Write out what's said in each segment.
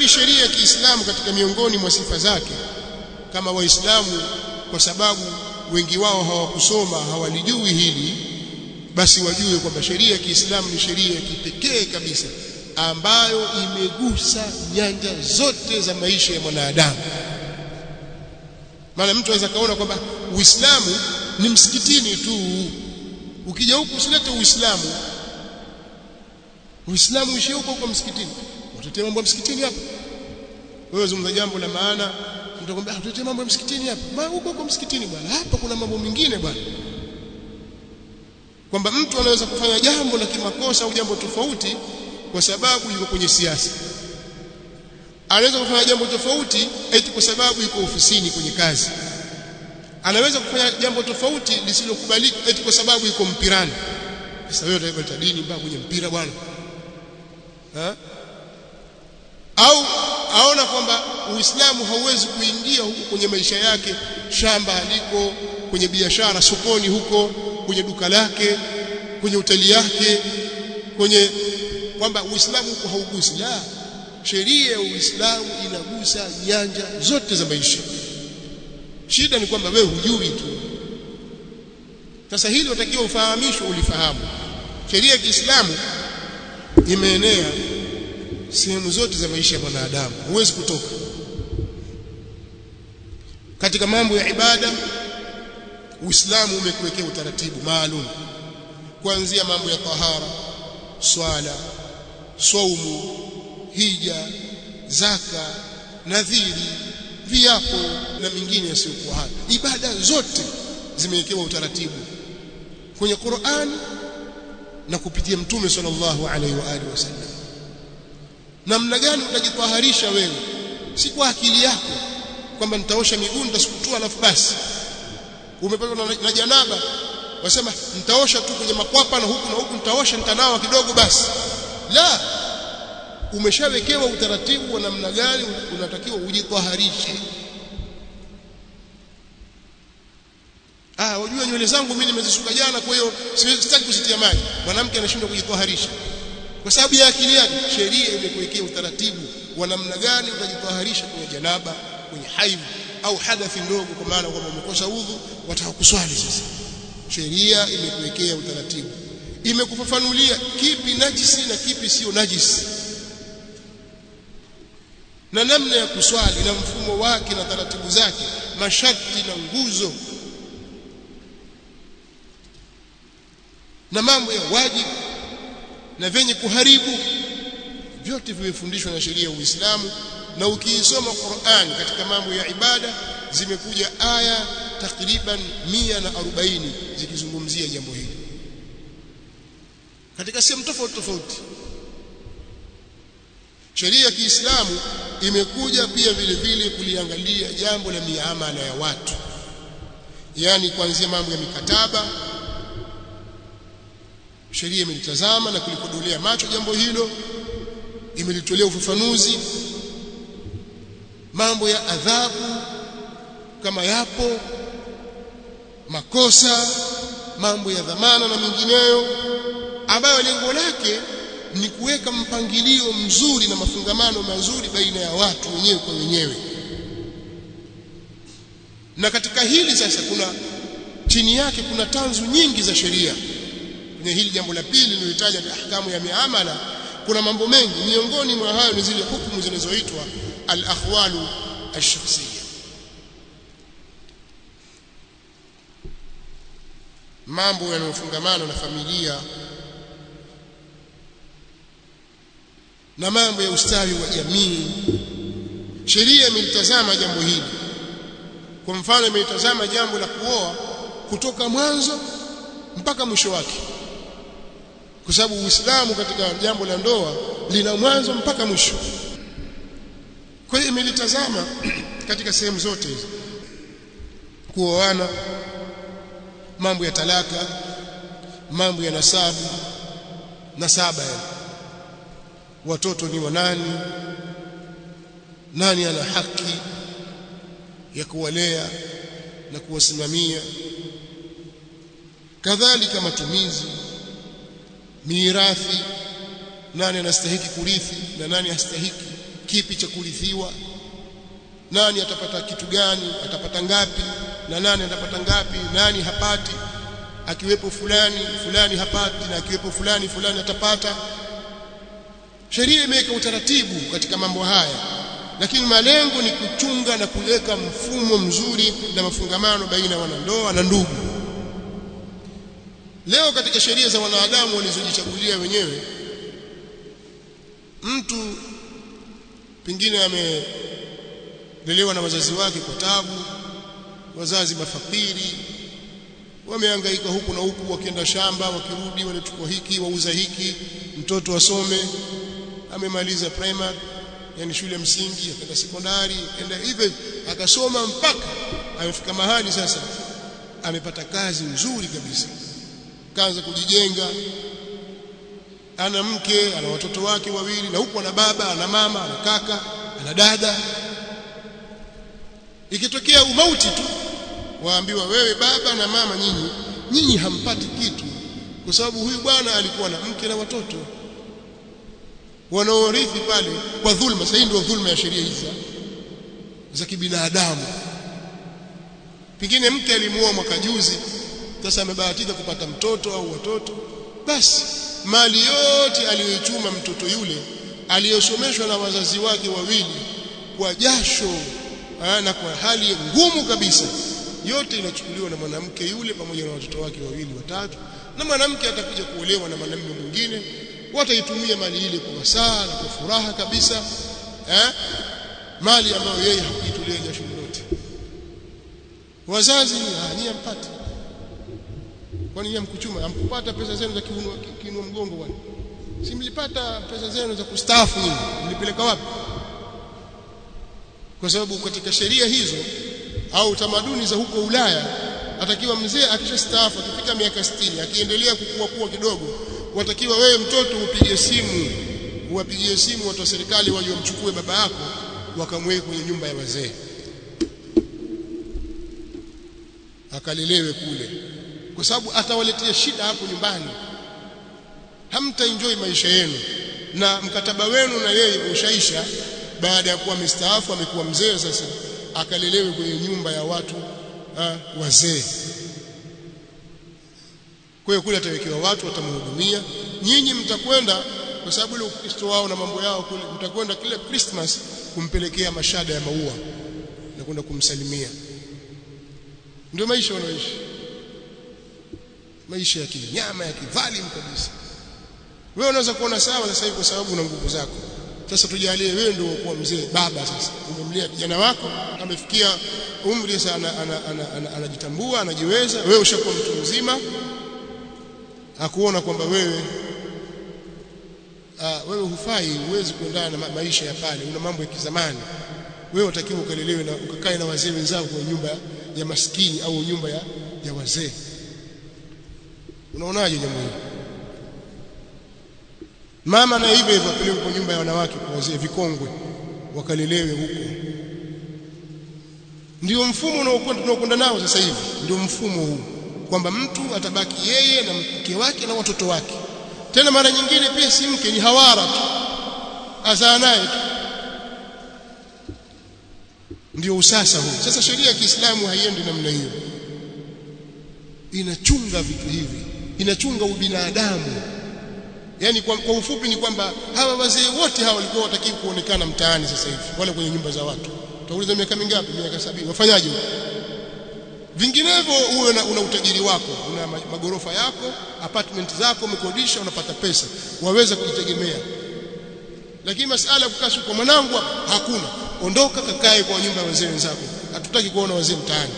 bali sheria ya Kiislamu katika miongoni mwa sifa zake kama waislamu kwa sababu wengi wao hawakusoma hawalijui hili basi wajue kwamba sheria ya Kiislamu ni sheria ya kipekee kabisa ambayo imegusa nyanja zote za maisha ya mwanadamu maana mtu anaweza kaona kwamba Uislamu ni msikitini tu ukija huku usilete Uislamu Uislamu uishie huko huko msikitini utatetea mambo ya msikitini hapa wewe zungumza jambo la maana mtakwambia tutetee mambo ya msikitini hapa ma huko huko msikitini bwana hapa kuna mambo mengine bwana kwamba mtu anaweza kufanya jambo la kimakosa au jambo tofauti kwa sababu yuko kwenye siasa anaweza kufanya jambo tofauti eti kwa sababu yuko ofisini kwenye kazi anaweza kufanya jambo tofauti lisilokubalika eti kwa sababu yuko mpirani sasa wewe utaenda dini mpaka kwenye mpira bwana ha? au aona kwamba Uislamu hauwezi kuingia huko kwenye maisha yake shamba aliko kwenye biashara sokoni huko kwenye duka lake kwenye hoteli yake kwenye kwamba Uislamu huko haugusi la sheria ya Uislamu inagusa nyanja zote za maisha shida ni kwamba wewe hujui tu sasa hili utakiwa ufahamishwe ulifahamu sheria ya Kiislamu imeenea sehemu zote za maisha ya mwanadamu huwezi kutoka katika mambo ya ibada Uislamu umekuwekea utaratibu maalum kuanzia mambo ya tahara swala saumu hija zaka nadhiri viapo na mingine yasiyokuwa hayo ibada zote zimewekewa utaratibu kwenye Qur'an na kupitia mtume sallallahu alaihi wa alihi wasallam namna gani utajitaharisha wewe si kwa akili yako kwamba nitaosha miguu nitasukutua alafu basi umepatwa na, na janaba wasema nitaosha tu kwenye makwapa na huku na huku nitaosha nitanawa kidogo basi la umeshawekewa utaratibu wa namna gani unatakiwa ujitaharishe ah wajua nywele zangu mimi nimezisuka jana kwa hiyo sitaki kuzitia maji mwanamke anashindwa kujitaharisha kwa sababu ya akili yake sheria imekuwekea utaratibu wa namna gani utajitaharisha kwenye janaba kwenye haidh au hadathi ndogo kwa maana kwamba umekosa udhu wataka kuswali sasa sheria imekuwekea utaratibu imekufafanulia kipi najisi na kipi sio najisi na namna ya kuswali na mfumo wake na taratibu zake masharti na nguzo na mambo ya wajibu na vyenye kuharibu vyote vimefundishwa na sheria ya Uislamu na ukiisoma Qur'an katika mambo ya ibada zimekuja aya takriban 140 zikizungumzia jambo hili katika sehemu tofauti tofauti sheria ya Kiislamu imekuja pia vile vile kuliangalia jambo la miamala ya watu yani kuanzia mambo ya mikataba sheria imelitazama na kulikodolea macho jambo hilo imelitolea ufafanuzi mambo ya adhabu kama yapo makosa mambo ya dhamana na mengineyo ambayo lengo lake ni kuweka mpangilio mzuri na mafungamano mazuri baina ya watu wenyewe kwa wenyewe na katika hili sasa kuna chini yake kuna tanzu nyingi za sheria kwenye hili jambo la pili nilitaja ahkamu ya miamala kuna mambo mengi miongoni mwa hayo ni zile hukumu zinazoitwa al-akhwalu ash-shakhsiyya mambo yanayofungamana na familia na mambo ya ustawi wa jamii sheria imelitazama jambo hili kwa mfano imelitazama jambo la kuoa kutoka mwanzo mpaka mwisho wake kwa sababu Uislamu katika jambo la ndoa lina mwanzo mpaka mwisho kwa hiyo imelitazama katika sehemu zote hizo kuoana mambo ya talaka mambo ya nasabu nasaba yani watoto ni wa nani nani ana haki ya kuwalea na kuwasimamia kadhalika matumizi mirathi nani anastahiki kurithi na nani hastahiki kipi cha kurithiwa nani atapata kitu gani atapata ngapi na nani atapata ngapi nani hapati akiwepo fulani fulani hapati na akiwepo fulani fulani atapata sheria imeweka utaratibu katika mambo haya lakini malengo ni kuchunga na kuweka mfumo mzuri na mafungamano baina ya wanandoa na ndugu leo katika sheria za wanadamu walizojichagulia wenyewe mtu pengine amelelewa na wazazi wake kwa tabu wazazi mafakiri wamehangaika huku na huku wakienda shamba wakirudi wanachukua hiki wauza hiki mtoto asome amemaliza primary yani shule msingi akaenda sekondari enda hivyo akasoma mpaka amefika mahali sasa amepata kazi nzuri kabisa kaanza kujijenga ana mke ana watoto wake wawili na huku ana baba ana mama ana kaka ana dada ikitokea umauti tu waambiwa wewe baba na mama nyinyi nyinyi hampati kitu kwa sababu huyu bwana alikuwa na mke na watoto wanaorithi pale kwa dhulma sasa ndio dhulma ya sheria hizi za kibinadamu pengine mke alimuoa mwaka juzi sasa amebahatika kupata mtoto au watoto basi mali yote aliyoichuma mtoto yule aliyosomeshwa na wazazi wake wawili kwa jasho na kwa hali ngumu kabisa yote inachukuliwa na mwanamke yule pamoja na watoto wake wawili watatu na mwanamke atakuja kuolewa na mwanamume mwingine wataitumia mali ile kwa wasaa na kwa furaha kabisa eh? mali ambayo yeye hakuitolea jasho lolote wazazi ni ampati kwani yeye mkuchuma ampupata pesa zenu za kiunua kiunua mgongo bwana si mlipata pesa zenu za kustaafu nyinyi mlipeleka wapi kwa sababu katika sheria hizo au tamaduni za huko Ulaya atakiwa mzee akishastaafu akifika miaka 60 akiendelea kukua kuwa kidogo watakiwa wewe mtoto upige simu uwapigie simu watu wa serikali waje wamchukue baba yako wakamweke kwenye nyumba ya wazee akalelewe kule kwa sababu atawaletea shida hapo nyumbani hamta enjoy maisha yenu na mkataba wenu na yeye ushaisha baada ya kuwa mstaafu amekuwa mzee sasa akalelewe kwenye nyumba ya watu ha, wazee kwa hiyo kule atawekewa watu watamhudumia nyinyi mtakwenda kwa sababu ile ukristo wao na mambo yao kule mtakwenda kila Christmas kumpelekea mashada ya maua na kwenda kumsalimia ndio maisha wanaoishi maisha ya kinyama ya kidhalimu kabisa wewe unaweza kuona sawa sasa hivi kwa sababu una nguvu zako sasa tujalie wewe ndio kuwa mzee baba sasa umemlea kijana wako amefikia umri sasa anajitambua anajiweza wewe ushakuwa mtu mzima akuona kwamba wewe uh, wewe hufai huwezi kuendana na ma maisha ya pale una mambo ya kizamani wewe utakiwa ukalelewe na ukakae na wazee wenzako kwenye nyumba ya maskini au nyumba ya, ya wazee unaonaje jambo hili mama na hivyo hivyo apelekwe kwa nyumba ya wanawake kwa wazee vikongwe wakalelewe huko ndio mfumo unaokwenda tunaokwenda nao sasa hivi ndio mfumo huu kwamba mtu atabaki yeye na mke wake na watoto wake tena mara nyingine pia si mke ni hawara tu azaa naye tu ndio usasa huu sasa sheria ya Kiislamu haiendi namna hiyo inachunga vitu hivi inachunga ubinadamu yani kwa, kwa ufupi ni kwamba hawa wazee wote hawa walikuwa watakiwa kuonekana mtaani sasa hivi wale kwenye nyumba za watu utauliza miaka mingapi miaka sabini wafanyaje vinginevyo uwe una, una utajiri wako una magorofa yako apartment zako umekodisha unapata pesa waweza kujitegemea lakini masala kukaa kwa mwanangu hakuna ondoka kakae kwa nyumba ya wazee wenzako hatutaki kuona wazee mtaani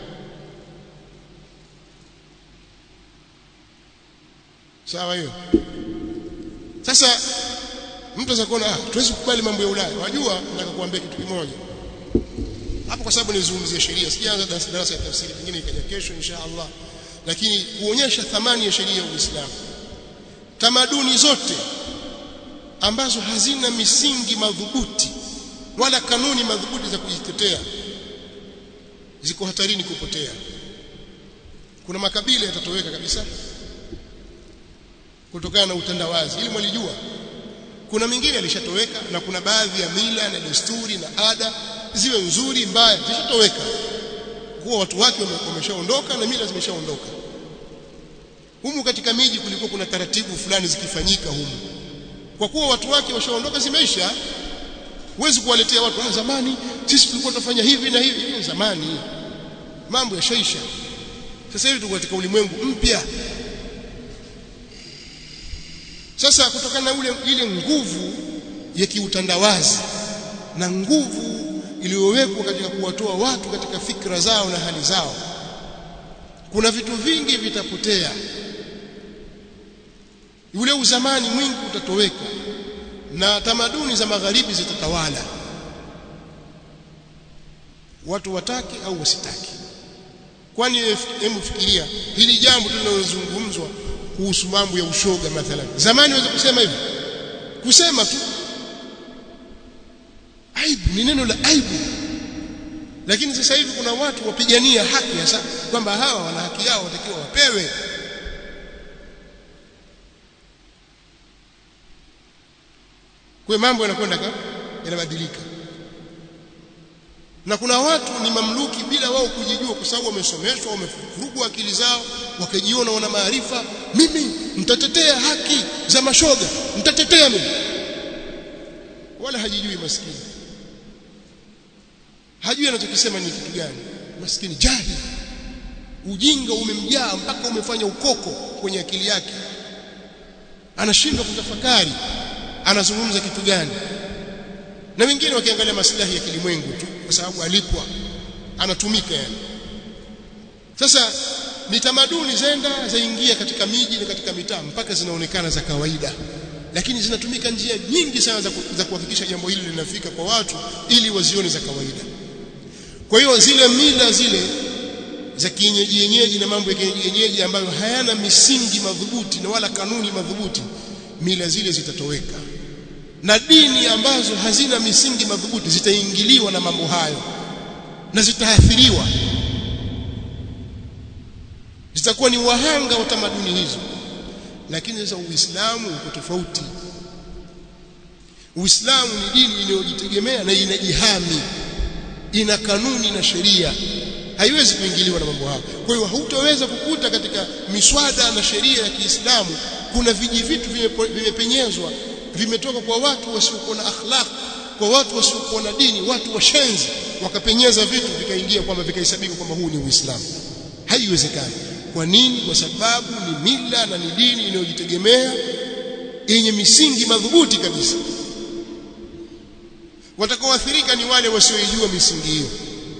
sawa hiyo sasa mtu anaweza kuona ah tuwezi kukubali mambo ya Ulaya wajua nataka kuambia kitu kimoja hapo kwa sababu nizungumzie sheria sijaanza darasa ya tafsiri pengine ikaja kesho insha Allah lakini kuonyesha thamani ya sheria ya Uislamu tamaduni zote ambazo hazina misingi madhubuti wala kanuni madhubuti za kujitetea ziko hatarini kupotea kuna makabila yatatoweka kabisa kutokana na utandawazi ili mwalijua kuna mingine alishatoweka na kuna baadhi ya mila na desturi na ada ziwe nzuri mbaya zishatoweka kuwa watu wake wameshaondoka na mila zimeshaondoka humu katika miji kulikuwa kuna taratibu fulani zikifanyika humu kwa kuwa watu wake washaondoka zimeisha huwezi kuwaletea watu ah zamani sisi tulikuwa tunafanya hivi na hivi hiyo zamani mambo yashaisha sasa hivi tuko katika ulimwengu mpya sasa kutokana na ule ile nguvu ya kiutandawazi na nguvu iliyowekwa katika kuwatoa watu katika fikra zao na hali zao kuna vitu vingi vitapotea ule uzamani mwingi utatoweka na tamaduni za magharibi zitatawala watu watake au wasitake kwani hebu fikiria hili jambo linalozungumzwa kuhusu mambo ya ushoga mathalan zamani waweza kusema hivi kusema tu aibu ni neno la aibu lakini sasa hivi kuna watu wapigania haki hasa kwamba hawa wana haki yao watakiwa wapewe kwa mambo yanakwenda yanabadilika na kuna watu ni mamluki bila wao kujijua kwa sababu wamesomeshwa wamefurugwa akili zao wakajiona wana maarifa mimi nitatetea haki za mashoga nitatetea mimi wala hajijui maskini hajui anachokisema ni kitu gani maskini jahili ujinga umemjaa mpaka umefanya ukoko kwenye akili yake anashindwa kutafakari anazungumza kitu gani na wengine wakiangalia maslahi ya kilimwengu tu kwa sababu alipwa anatumika yani sasa ni tamaduni zenda zaingia katika miji na katika mitaa mpaka zinaonekana za kawaida lakini zinatumika njia nyingi sana za, za kuhakikisha jambo hili linafika kwa watu ili wazione za kawaida kwa hiyo zile mila zile za kienyeji yenyeji na mambo ya kienyeji ambayo hayana misingi madhubuti na wala kanuni madhubuti mila zile zitatoweka na dini ambazo hazina misingi madhubuti zitaingiliwa na mambo hayo na zitaathiriwa zitakuwa ni wahanga wa tamaduni hizo lakini sasa uislamu uko tofauti uislamu ni dini inayojitegemea na inajihami ina kanuni na sheria haiwezi kuingiliwa na mambo hayo kwa hiyo hutaweza kukuta katika miswada na sheria ya Kiislamu kuna viji vitu vimepenyezwa vimetoka kwa watu wasiokuwa na akhlaq kwa watu wasiokuwa na dini watu washenzi wakapenyeza vitu vikaingia kwamba vikahesabika kwamba huu ni Uislamu haiwezekani kwa nini kwa sababu ni mila na ni dini inayojitegemea yenye misingi madhubuti kabisa watakaoathirika ni wale wasiojua misingi hiyo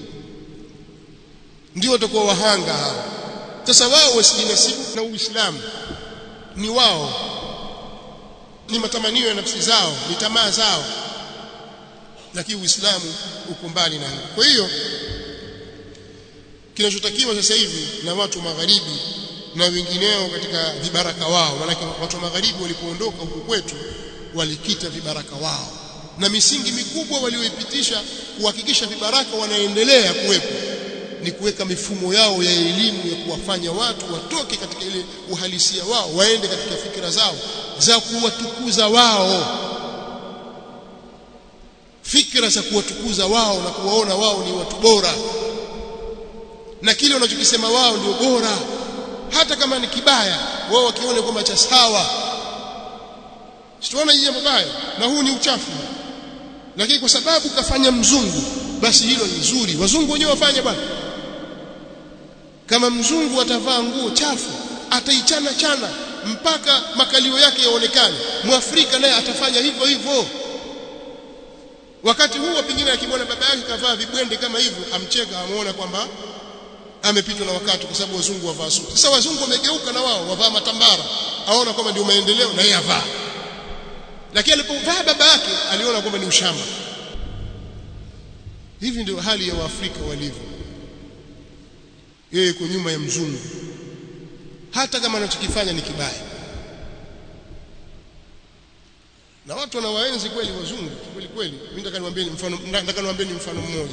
ndio watakuwa wahanga hao sasa wao wasijinasibu na Uislamu ni wao ni matamanio ya nafsi zao ni tamaa zao lakini Uislamu uko mbali na hiyo kwa hiyo kinachotakiwa sasa hivi na watu magharibi na wengineo katika vibaraka wao maana watu wa magharibi walipoondoka huku kwetu walikita vibaraka wao na misingi mikubwa walioipitisha kuhakikisha vibaraka wanaendelea kuwepo ni kuweka mifumo yao ya elimu ya kuwafanya watu watoke katika ile uhalisia wao waende katika fikira zao za kuwatukuza wao fikra za kuwatukuza wao na kuwaona wao ni watu bora na kile wanachokisema wao ndio bora hata kama ni kibaya wao wakiona kwamba cha sawa sitaona jambo baya na huu ni uchafu lakini kwa sababu kafanya mzungu basi hilo ni zuri wazungu wenyewe wafanye bwana kama mzungu atavaa nguo chafu ataichana chana mpaka makalio yake yaonekane mwafrika naye atafanya hivyo hivyo wakati huo pengine akimwona baba yake kavaa vibwende kama hivyo amcheka amuona kwamba amepitwa na wakati kwa sababu wazungu wavaa suti sasa wazungu wamegeuka na wao wavaa matambara aona kwamba ndio maendeleo na yeye avaa lakini alipovaa baba yake aliona kwamba ni ushamba hivi ndio hali ya waafrika walivyo yeye yuko nyuma ya mzungu hata kama anachokifanya ni kibaya na watu wanawaenzi kweli wazungu kweli kweli mimi nataka niwaambie mfano nataka niwaambie mfano mmoja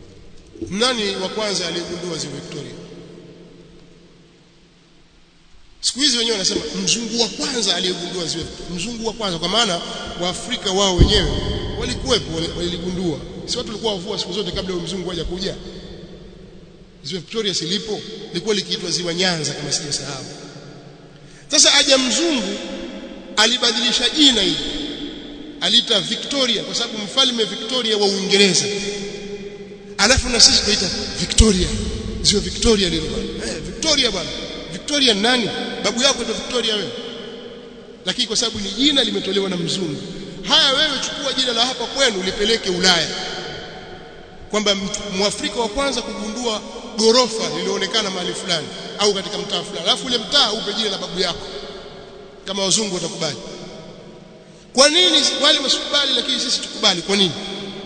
nani wa kwanza aliyegundua ziwa Victoria siku hizi wenyewe wanasema mzungu wa kwanza aliyegundua ziwa mzungu wa kwanza kwa maana waafrika wao wenyewe walikuwepo waligundua si watu walikuwa wavua siku zote kabla ya mzungu haja kuja ziwa Victoria silipo lilikuwa likiitwa ziwa Nyanza kama sijasahau sasa aja mzungu alibadilisha jina hili aliita Victoria kwa sababu mfalme Victoria wa Uingereza alafu na sisi tunaita Victoria ziwa Victoria lile bwana eh Victoria bwana Victoria nani babu yako ndio Victoria wewe lakini kwa sababu ni jina limetolewa na mzungu haya wewe chukua jina la hapa kwenu lipeleke Ulaya kwamba mwafrika wa kwanza kugundua gorofa lilioonekana mahali fulani au katika mtaa fulani alafu ule mtaa upe jina la babu yako kama wazungu watakubali kwa nini wale wasikubali lakini sisi tukubali kwa nini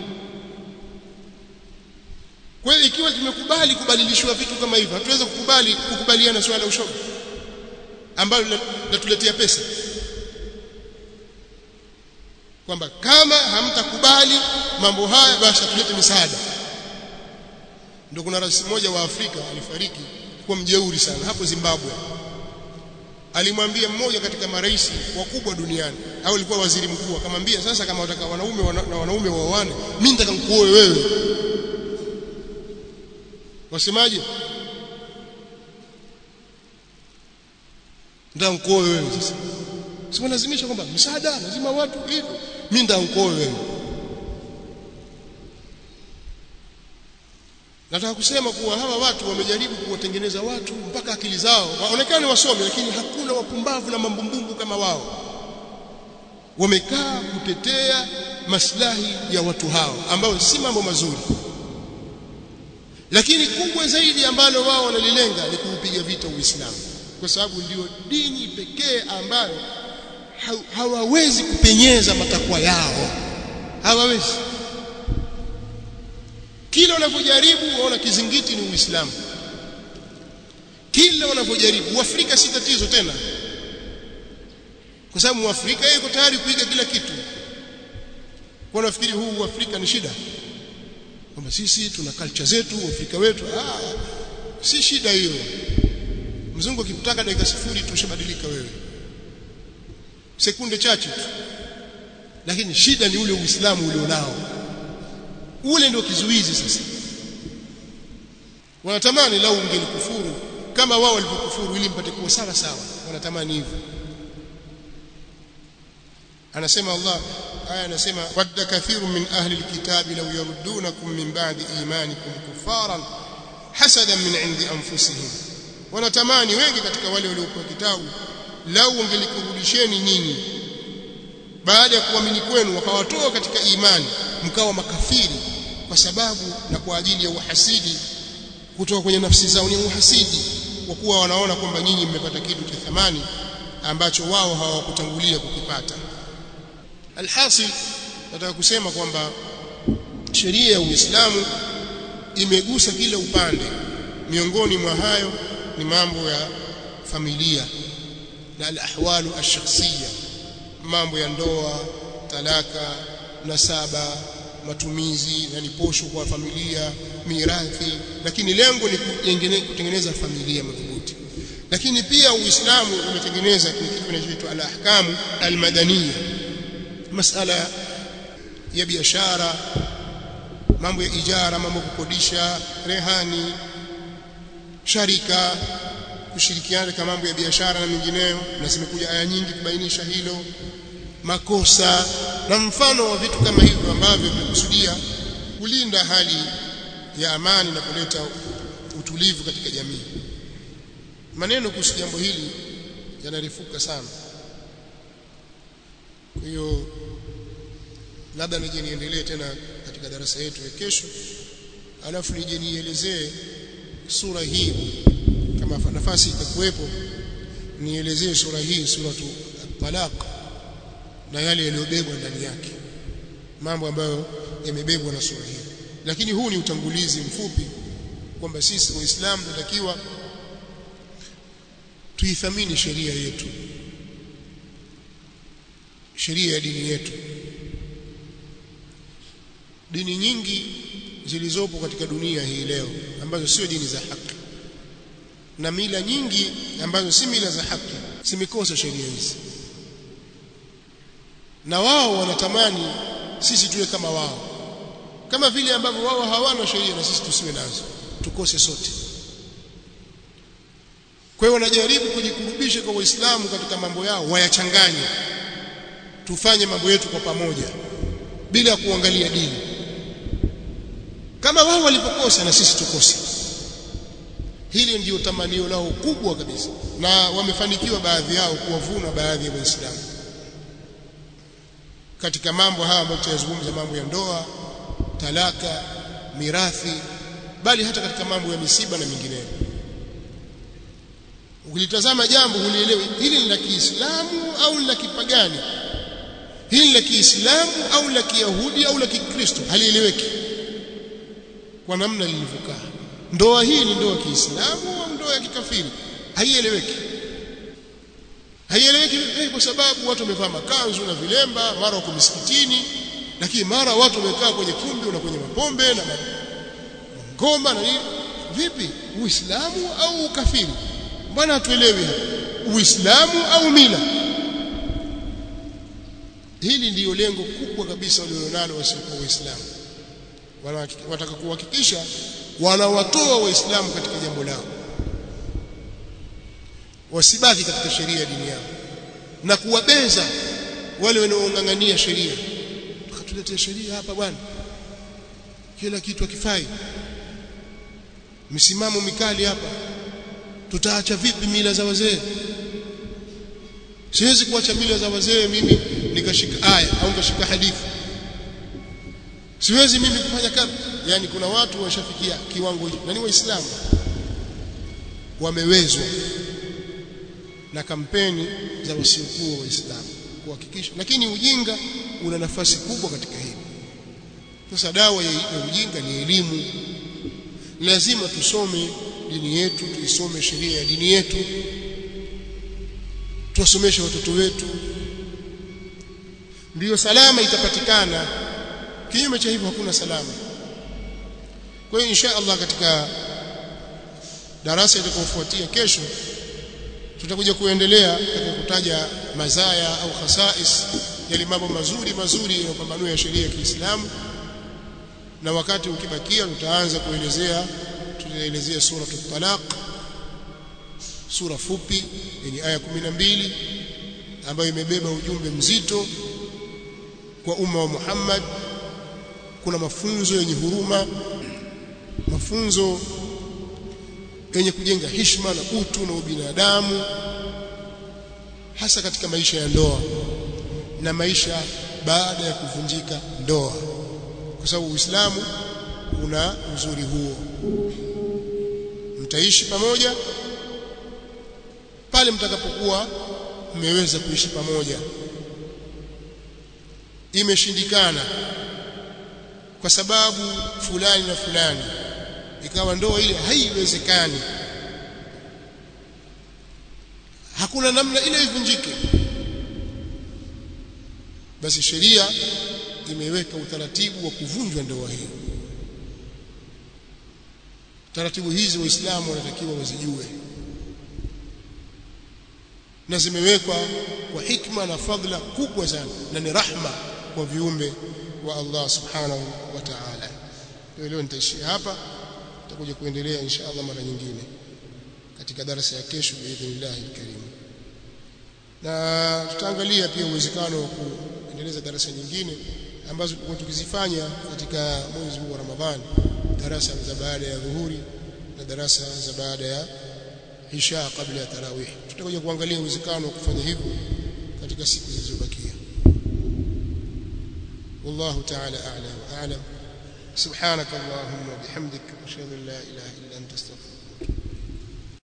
kwa hiyo ikiwa tumekubali kubadilishwa vitu kama hivyo hatuwezi kukubali kukubaliana swala la ushoga ambalo linatuletea pesa kwamba kama hamtakubali mambo haya basi tulete misaada ndio kuna rais mmoja wa Afrika alifariki kwa mjeuri sana hapo Zimbabwe alimwambia mmoja katika marais wakubwa duniani au alikuwa waziri mkuu akamwambia sasa kama wataka wanaume wana, na wanaume waoane mimi nataka nikuoe wewe wasemaje nataka nikuoe wewe sasa sio lazimisha kwamba msaada lazima watu hivyo mimi nataka nikuoe wewe nataka kusema kuwa hawa watu wamejaribu kuwatengeneza watu mpaka akili zao waonekane wasomi lakini hakuna wapumbavu na mambumbumbu kama wao wamekaa kutetea maslahi ya watu hao ambao si mambo mazuri lakini kubwa zaidi ambalo wao wanalilenga ni kuupiga vita Uislamu kwa sababu ndio dini pekee ambayo hawawezi kupenyeza matakwa yao hawawezi kila wanavyojaribu waona kizingiti ni Uislamu kila wanavyojaribu Uafrika si tatizo tena kwa sababu Muafrika yeye yuko tayari kuiga kila kitu kwa nafikiri huu Uafrika ni shida kwamba sisi tuna culture zetu Uafrika wetu ah si shida hiyo mzungu akikutaka dakika sifuri tushabadilika wewe sekunde chache tu lakini shida ni ule Uislamu ulionao ule ndio kizuizi sasa wanatamani lau ungelikufuru kama wao walivyokufuru ili mpate kuwa sawa sawa wanatamani hivyo anasema Allah aya anasema wadda kathiru min ahli alkitabi law yaruddunakum min ba'di imanikum kuffaran hasadan min 'indi anfusihim wanatamani wengi katika wale waliokuwa kitabu lau ungelikurudisheni nyinyi baada ya kuamini kwenu wakawatoa katika imani mkawa makafiri kwa sababu na kwa ajili ya uhasidi kutoka kwenye nafsi zao ni uhasidi kwa kuwa wanaona kwamba nyinyi mmepata kitu cha thamani ambacho wao hawakutangulia kukipata alhasil nataka kusema kwamba sheria ya Uislamu imegusa kila upande miongoni mwa hayo ni mambo ya familia na alahwalu ash-shakhsiyya mambo ya ndoa talaka nasaba matumizi na posho kwa familia mirathi lakini lengo ni kutengeneza familia madhubuti lakini pia uislamu umetengeneza kitu kinachoitwa al-ahkamu al-madaniyya masala ya biashara mambo ya ijara mambo ya kukodisha rehani sharika kushirikiana katika mambo ya biashara na mengineyo na zimekuja aya nyingi kubainisha hilo makosa na mfano wa vitu kama hivyo ambavyo vimekusudia kulinda hali ya amani na kuleta utulivu katika jamii maneno kuhusu jambo hili yanarifuka sana kwa hiyo labda nije niendelee tena katika darasa yetu ya kesho alafu nije nielezee sura hii kama nafasi itakuwepo nielezee sura hii suratu talaq na yale yaliyobebwa ndani yake mambo ambayo yamebebwa na sura hii lakini huu ni utangulizi mfupi kwamba sisi waislamu tunatakiwa tuithamini sheria yetu sheria ya dini yetu dini nyingi zilizopo katika dunia hii leo ambazo sio dini za haki na mila nyingi ambazo si mila za haki zimekosa sheria hizi na wao wanatamani sisi tuwe kama wao kama vile ambavyo wao hawana sheria na sisi tusiwe nazo tukose sote kwa hiyo wanajaribu kujikurubisha kwa waislamu katika mambo yao wayachanganye tufanye mambo yetu kwa pamoja bila kuangalia dini kama wao walipokosa na sisi tukose hili ndio tamanio lao kubwa kabisa na wamefanikiwa baadhi yao kuwavuna baadhi ya waislamu katika mambo haya ambayo tunayazungumza mambo ya ndoa talaka mirathi bali hata katika mambo ya misiba na mingineyo ukilitazama jambo hulielewi hili ni la Kiislamu au la kipagani hili ni la Kiislamu au la Kiyahudi au la Kikristo halieleweki kwa namna lilivyokaa ndoa hii ni ndoa ya Kiislamu au ndoa ya kikafiri haieleweki haieleweki eh, kwa sababu watu wamevaa makanzu na vilemba mara wako misikitini lakini mara watu wamekaa kwenye kumbi na kwenye mapombe na ngoma na nini vipi uislamu au ukafiri mbona hatuelewi uislamu au mila hili ndiyo lengo kubwa kabisa walilonalo wasiokuwa waislamu wanataka kuhakikisha wanawatoa waislamu katika jambo lao wasibaki katika sheria ya dini yao na kuwabeza wale wanaong'ang'ania sheria tukatuletea sheria hapa bwana kila kitu hakifai misimamo mikali hapa tutaacha vipi mila za wazee siwezi kuacha mila za wazee mimi nikashika aya au nikashika hadithi siwezi mimi kufanya kama yani kuna watu washafikia kiwango hicho na ni waislamu wamewezwa na kampeni za wasiokuwa waislamu kuhakikisha lakini ujinga una nafasi kubwa katika hili sasa dawa ya ujinga ni elimu lazima tusome dini yetu tuisome sheria ya dini yetu tuwasomeshe watoto wetu ndiyo salama itapatikana kinyume cha hivyo hakuna salama kwa hiyo insha Allah katika darasa itakayofuatia kesho tutakuja kuendelea katika kutaja mazaya au khasais yale mambo mazuri mazuri yanayopambanua ya sheria ya Kiislamu na wakati ukibakia tutaanza kuelezea tutaelezea sura at-talaq sura fupi yenye aya 12 ambayo imebeba ujumbe mzito kwa umma wa Muhammad kuna mafunzo yenye huruma mafunzo yenye kujenga heshima na utu na ubinadamu hasa katika maisha ya ndoa na maisha baada ya kuvunjika ndoa kwa sababu Uislamu una uzuri huo mtaishi pamoja pale mtakapokuwa mmeweza kuishi pamoja imeshindikana kwa sababu fulani na fulani ikawa ndoa ile haiwezekani hakuna namna ile ivunjike basi sheria imeweka utaratibu wa kuvunjwa ndoa hiyo taratibu hizi waislamu wanatakiwa wazijue na zimewekwa kwa hikma na fadhila kubwa sana na ni rahma kwa viumbe wa Allah subhanahu wa ta'ala leo nitaishia hapa tutakuja kuendelea insha Allah mara nyingine katika darasa ya kesho biidhnillah alkarim na tutaangalia pia uwezekano wa kuendeleza darasa nyingine ambazo tulikuwa tukizifanya katika mwezi huu wa Ramadhani darasa za baada ya dhuhuri na darasa za baada ya isha kabla ya tarawih tutakuja kuangalia uwezekano wa kufanya hivyo katika siku zilizobakia والله تعالى أعلى وأعلم سبحانك اللهم وبحمدك أشهد أن لا إله إلا أنت استغفرك